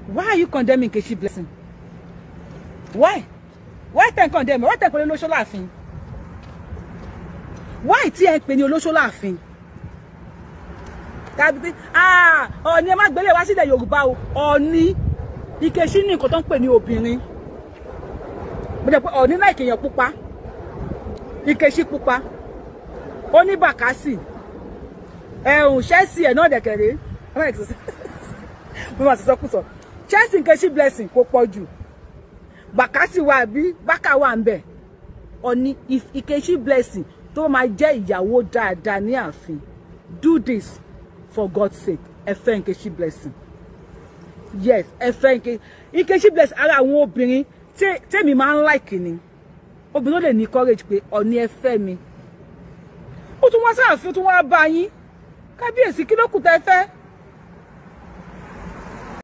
why are you condemning Nkechi Blessing why why tẹ̀ ń condemn why tẹ̀ ń pè ní olóṣó láàfin why tí ẹ ń pè ní olóṣó láàfin tàbí tí ah ọ̀ọ́ni ẹ má gbélé wá sílẹ̀ Yorùbá o ọ̀ọ́ni Nkechi ní nǹkan tó ń pè ní obìnrin mo jẹ́ pé ọ̀ọ́ni náà ìkèèyàn pupa Nkechi pupa ó ní bàkásì ẹ̀hùn Chelsea ẹ̀ náà dẹ̀kẹ̀rẹ́ mo máa sọ kùsọ̀ Chelsea Nkechi Blessing kò pọ̀ jù bàkásì wà bí bákà wà ń bẹ̀ ọ̀ní Nkechi Blessing tó máa jẹ́ ìyàwó dáadáa ní ààfin do this for God's sake ẹ fẹ́ Nkechi Blessing yes ẹ fẹ́ Nkechi Nkechi Blessing ara àwọn obìnrin tèmi máa ń like ni obìnrin ló lè ní courage pé ọ̀ní ẹ fẹ́ mi ó tún wá sáàfin ó tún wá bá yín kábíyèsí kí ló kù tẹ́ fẹ́